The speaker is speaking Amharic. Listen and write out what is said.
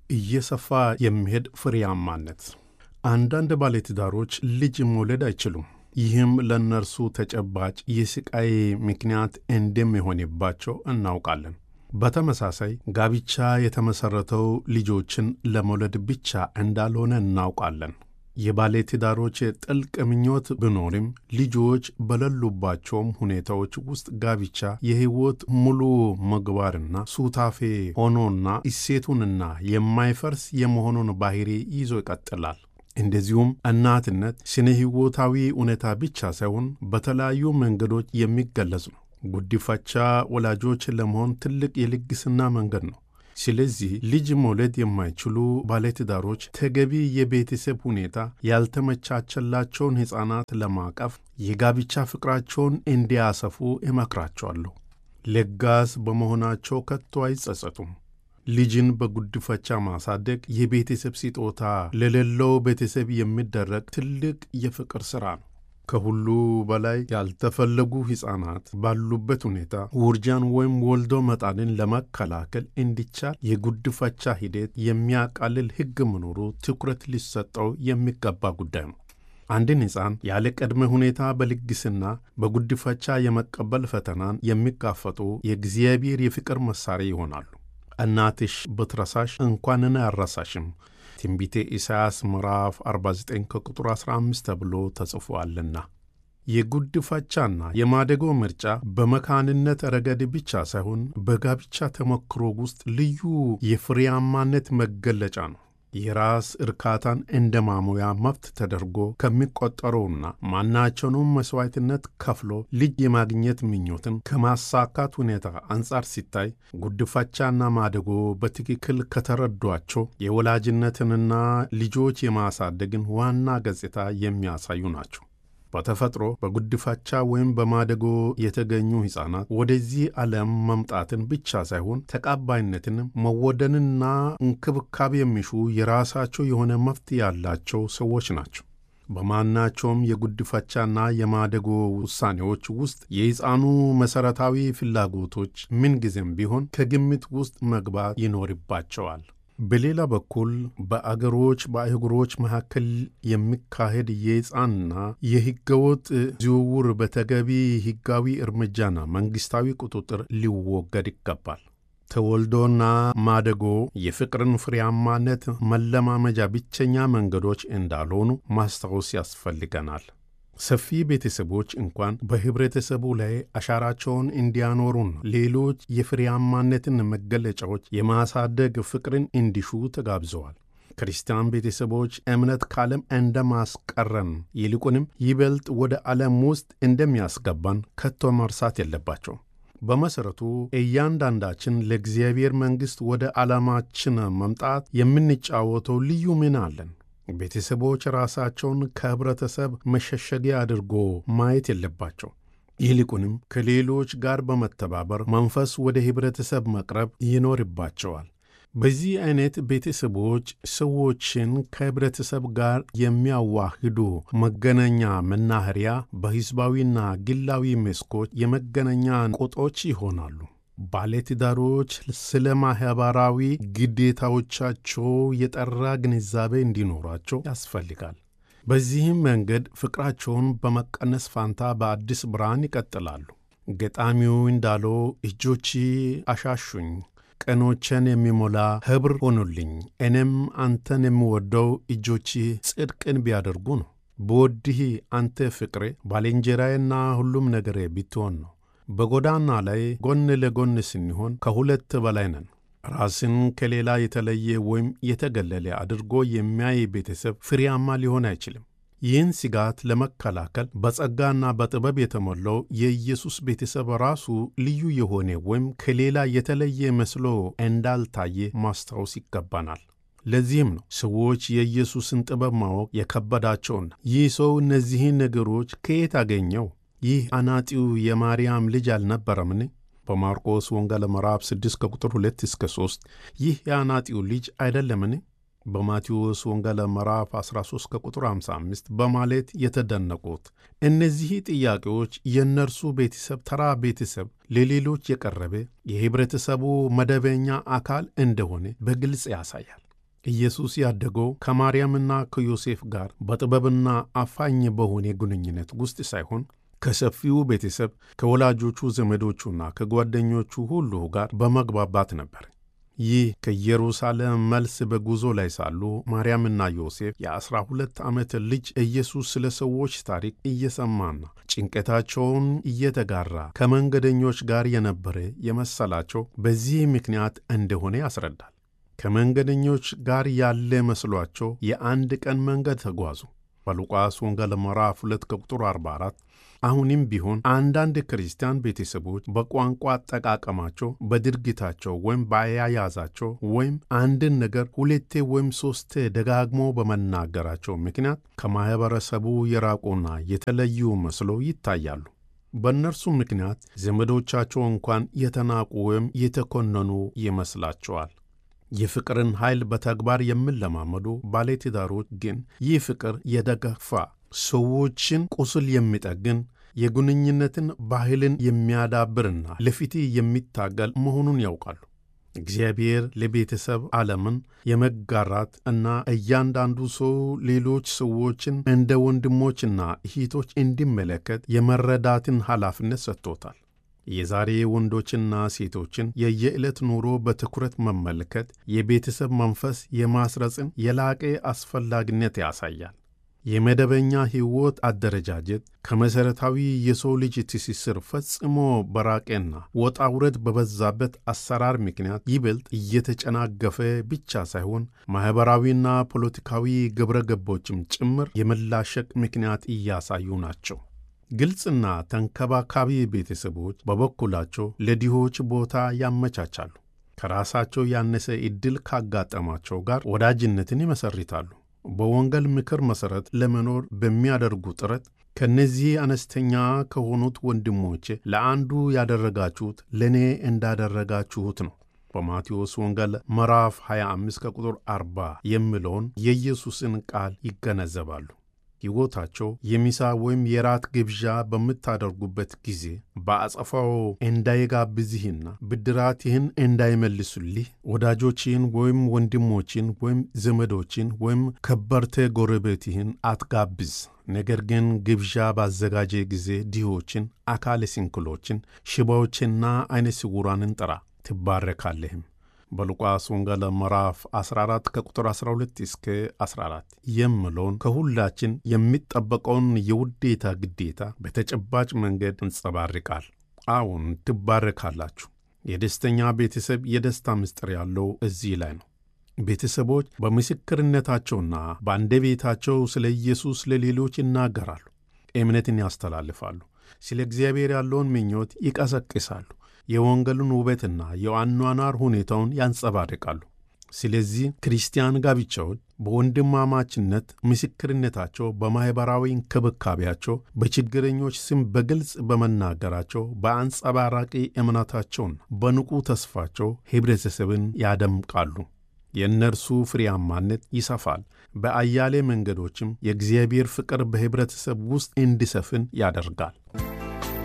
እየሰፋ የሚሄድ ፍሬያማነት። አንዳንድ ባለትዳሮች ልጅ መውለድ አይችሉም። ይህም ለእነርሱ ተጨባጭ የስቃይ ምክንያት እንደሚሆንባቸው እናውቃለን። በተመሳሳይ ጋብቻ የተመሠረተው ልጆችን ለመውለድ ብቻ እንዳልሆነ እናውቃለን። የባለትዳሮች ጥልቅ ምኞት ቢኖርም ልጆች በሌሉባቸውም ሁኔታዎች ውስጥ ጋብቻ የሕይወት ሙሉ ምግባርና ሱታፌ ሆኖና እሴቱንና የማይፈርስ የመሆኑን ባህሪ ይዞ ይቀጥላል። እንደዚሁም እናትነት ስነ ሕይወታዊ እውነታ ብቻ ሳይሆን በተለያዩ መንገዶች የሚገለጽ ነው። ጉዲፈቻ ወላጆች ለመሆን ትልቅ የልግስና መንገድ ነው። ስለዚህ ልጅ መውለድ የማይችሉ ባለትዳሮች ተገቢ የቤተሰብ ሁኔታ ያልተመቻቸላቸውን ሕፃናት ለማቀፍ የጋብቻ ፍቅራቸውን እንዲያሰፉ እመክራቸዋለሁ። ለጋስ በመሆናቸው ከቶ አይጸጸቱም። ልጅን በጉድፈቻ ማሳደግ የቤተሰብ ስጦታ ለሌለው ቤተሰብ የሚደረግ ትልቅ የፍቅር ሥራ ነው። ከሁሉ በላይ ያልተፈለጉ ሕፃናት ባሉበት ሁኔታ ውርጃን ወይም ወልዶ መጣልን ለመከላከል እንዲቻል የጉድፈቻ ሂደት የሚያቃልል ሕግ መኖሩ ትኩረት ሊሰጠው የሚገባ ጉዳይ ነው። አንድን ሕፃን ያለ ቅድመ ሁኔታ በልግስና በጉድፈቻ የመቀበል ፈተናን የሚጋፈጡ የእግዚአብሔር የፍቅር መሣሪያ ይሆናሉ። እናትሽ ብትረሳሽ እንኳንን አያረሳሽም ትንቢተ ኢሳይያስ ምዕራፍ 49 ከቁጥር 15 ተብሎ ተጽፎአልና። የጉድፈቻና የማደጎ ምርጫ በመካንነት ረገድ ብቻ ሳይሆን በጋብቻ ተሞክሮ ውስጥ ልዩ የፍሬያማነት መገለጫ ነው። የራስ እርካታን እንደ ማሞያ መብት ተደርጎ ከሚቆጠረውና ማናቸውንም መሥዋዕትነት ከፍሎ ልጅ የማግኘት ምኞትን ከማሳካት ሁኔታ አንጻር ሲታይ ጉድፈቻና ማደጎ በትክክል ከተረዷቸው የወላጅነትንና ልጆች የማሳደግን ዋና ገጽታ የሚያሳዩ ናቸው። በተፈጥሮ በጉድፈቻ ወይም በማደጎ የተገኙ ሕፃናት ወደዚህ ዓለም መምጣትን ብቻ ሳይሆን ተቀባይነትንም መወደንና እንክብካቤ የሚሹ የራሳቸው የሆነ መብት ያላቸው ሰዎች ናቸው። በማናቸውም የጉድፈቻና የማደጎ ውሳኔዎች ውስጥ የሕፃኑ መሠረታዊ ፍላጎቶች ምንጊዜም ቢሆን ከግምት ውስጥ መግባት ይኖርባቸዋል። በሌላ በኩል በአገሮች በአህጉሮች መካከል የሚካሄድ የሕፃንና የሕገወጥ ዝውውር በተገቢ ሕጋዊ እርምጃና መንግሥታዊ ቁጥጥር ሊወገድ ይገባል። ተወልዶና ማደጎ የፍቅርን ፍሬያማነት መለማመጃ ብቸኛ መንገዶች እንዳልሆኑ ማስታወስ ያስፈልገናል። ሰፊ ቤተሰቦች እንኳን በኅብረተሰቡ ላይ አሻራቸውን እንዲያኖሩን ሌሎች የፍሬያማነትን መገለጫዎች የማሳደግ ፍቅርን እንዲሹ ተጋብዘዋል። ክርስቲያን ቤተሰቦች እምነት ከዓለም እንደማስቀረን ይልቁንም ይበልጥ ወደ ዓለም ውስጥ እንደሚያስገባን ከቶ መርሳት የለባቸውም። በመሠረቱ እያንዳንዳችን ለእግዚአብሔር መንግሥት ወደ ዓላማችን መምጣት የምንጫወተው ልዩ ሚና አለን። ቤተሰቦች ራሳቸውን ከኅብረተሰብ መሸሸጊያ አድርጎ ማየት የለባቸው። ይልቁንም ከሌሎች ጋር በመተባበር መንፈስ ወደ ኅብረተሰብ መቅረብ ይኖርባቸዋል። በዚህ ዐይነት ቤተሰቦች ሰዎችን ከኅብረተሰብ ጋር የሚያዋህዱ መገናኛ መናኸሪያ፣ በሕዝባዊና ግላዊ መስኮች የመገናኛ ቁጦች ይሆናሉ። ባለትዳሮች ስለ ማኅበራዊ ግዴታዎቻቸው የጠራ ግንዛቤ እንዲኖራቸው ያስፈልጋል። በዚህም መንገድ ፍቅራቸውን በመቀነስ ፋንታ በአዲስ ብርሃን ይቀጥላሉ። ገጣሚው እንዳለው እጆች አሻሹኝ፣ ቀኖቼን የሚሞላ ኅብር ሆኑልኝ፣ እኔም አንተን የምወደው እጆች ጽድቅን ቢያደርጉ ነው። ብወድህ አንተ ፍቅሬ ባልንጀራዬና ሁሉም ነገሬ ብትሆን ነው። በጎዳና ላይ ጎን ለጎን ስንሆን ከሁለት በላይ ነን። ራስን ከሌላ የተለየ ወይም የተገለለ አድርጎ የሚያይ ቤተሰብ ፍሬያማ ሊሆን አይችልም። ይህን ስጋት ለመከላከል በጸጋና በጥበብ የተሞላው የኢየሱስ ቤተሰብ ራሱ ልዩ የሆነ ወይም ከሌላ የተለየ መስሎ እንዳልታየ ማስታወስ ይገባናል። ለዚህም ነው ሰዎች የኢየሱስን ጥበብ ማወቅ የከበዳቸውና ይህ ሰው እነዚህን ነገሮች ከየት አገኘው? ይህ አናጢው የማርያም ልጅ አልነበረምን? በማርቆስ ወንጌል ምዕራፍ 6 ከቁጥር 2 እስከ 3 ይህ የአናጢው ልጅ አይደለምን? በማቴዎስ ወንጌል ምዕራፍ 13 ከቁጥር 55 በማለት የተደነቁት እነዚህ ጥያቄዎች የእነርሱ ቤተሰብ ተራ ቤተሰብ ለሌሎች የቀረበ የኅብረተሰቡ መደበኛ አካል እንደሆነ በግልጽ ያሳያል። ኢየሱስ ያደገው ከማርያምና ከዮሴፍ ጋር በጥበብና አፋኝ በሆነ ግንኙነት ውስጥ ሳይሆን ከሰፊው ቤተሰብ ከወላጆቹ ዘመዶቹና ከጓደኞቹ ሁሉ ጋር በመግባባት ነበር። ይህ ከኢየሩሳሌም መልስ በጉዞ ላይ ሳሉ ማርያምና ዮሴፍ የዐሥራ ሁለት ዓመት ልጅ ኢየሱስ ስለ ሰዎች ታሪክ እየሰማና ጭንቀታቸውን እየተጋራ ከመንገደኞች ጋር የነበረ የመሰላቸው በዚህ ምክንያት እንደሆነ ያስረዳል። ከመንገደኞች ጋር ያለ መስሏቸው የአንድ ቀን መንገድ ተጓዙ። በሉቃስ ወንጌል ምዕራፍ 2 ከቁጥር 44 አሁንም ቢሆን አንዳንድ ክርስቲያን ቤተሰቦች በቋንቋ አጠቃቀማቸው፣ በድርጊታቸው ወይም በአያያዛቸው ወይም አንድን ነገር ሁለቴ ወይም ሦስቴ ደጋግሞ በመናገራቸው ምክንያት ከማኅበረሰቡ የራቁና የተለዩ መስለው ይታያሉ። በእነርሱ ምክንያት ዘመዶቻቸው እንኳን የተናቁ ወይም የተኮነኑ ይመስላቸዋል። የፍቅርን ኃይል በተግባር የሚለማመዱ ባለትዳሮች ግን ይህ ፍቅር የደገፋ ሰዎችን ቁስል የሚጠግን የግንኙነትን ባህልን የሚያዳብርና ለፍትሕ የሚታገል መሆኑን ያውቃሉ። እግዚአብሔር ለቤተሰብ ዓለምን የመጋራት እና እያንዳንዱ ሰው ሌሎች ሰዎችን እንደ ወንድሞችና እህቶች እንዲመለከት የመረዳትን ኃላፊነት ሰጥቶታል። የዛሬ ወንዶችና ሴቶችን የየዕለት ኑሮ በትኩረት መመልከት የቤተሰብ መንፈስ የማስረጽን የላቀ አስፈላጊነት ያሳያል። የመደበኛ ሕይወት አደረጃጀት ከመሠረታዊ የሰው ልጅ ትስስር ፈጽሞ በራቀና ወጣ ውረድ በበዛበት አሰራር ምክንያት ይበልጥ እየተጨናገፈ ብቻ ሳይሆን ማኅበራዊና ፖለቲካዊ ግብረ ገቦችም ጭምር የመላሸቅ ምክንያት እያሳዩ ናቸው። ግልጽና ተንከባካቢ ቤተሰቦች በበኩላቸው ለድሆች ቦታ ያመቻቻሉ። ከራሳቸው ያነሰ ዕድል ካጋጠማቸው ጋር ወዳጅነትን ይመሰርታሉ። በወንጌል ምክር መሠረት ለመኖር በሚያደርጉ ጥረት ከእነዚህ አነስተኛ ከሆኑት ወንድሞቼ ለአንዱ ያደረጋችሁት ለእኔ እንዳደረጋችሁት ነው። በማቴዎስ ወንጌል ምዕራፍ 25 ከቁጥር 40 የሚለውን የኢየሱስን ቃል ይገነዘባሉ። ሕይወታቸው የሚሳ ወይም የራት ግብዣ በምታደርጉበት ጊዜ በአጸፋው እንዳይጋብዝህና ብድራትህን እንዳይመልሱልህ ወዳጆችህን ወይም ወንድሞችን ወይም ዘመዶችን ወይም ከበርቴ ጎረቤትህን አትጋብዝ። ነገር ግን ግብዣ ባዘጋጀ ጊዜ ድሆችን፣ አካለ ስንኩሎችን፣ ሽባዎችንና ዐይነ ስውራንን ጥራ፣ ትባረካለህም። በሉቃስ ወንጌል ምዕራፍ 14 ከቁጥር 12 እስከ 14 የምለውን ከሁላችን የሚጠበቀውን የውዴታ ግዴታ በተጨባጭ መንገድ እንጸባርቃል። አዎን ትባረካላችሁ። የደስተኛ ቤተሰብ የደስታ ምስጢር ያለው እዚህ ላይ ነው። ቤተሰቦች በምስክርነታቸውና በአንደበታቸው ስለ ኢየሱስ ለሌሎች ይናገራሉ፣ እምነትን ያስተላልፋሉ፣ ስለ እግዚአብሔር ያለውን ምኞት ይቀሰቅሳሉ የወንጌሉን ውበትና የአኗኗር ሁኔታውን ያንጸባርቃሉ። ስለዚህ ክርስቲያን ጋብቻዎች በወንድማማችነት ምስክርነታቸው፣ በማኅበራዊ እንክብካቤያቸው፣ በችግረኞች ስም በግልጽ በመናገራቸው፣ በአንጸባራቂ እምነታቸውና በንቁ ተስፋቸው ኅብረተሰብን ያደምቃሉ። የእነርሱ ፍሬያማነት ይሰፋል። በአያሌ መንገዶችም የእግዚአብሔር ፍቅር በኅብረተሰብ ውስጥ እንዲሰፍን ያደርጋል።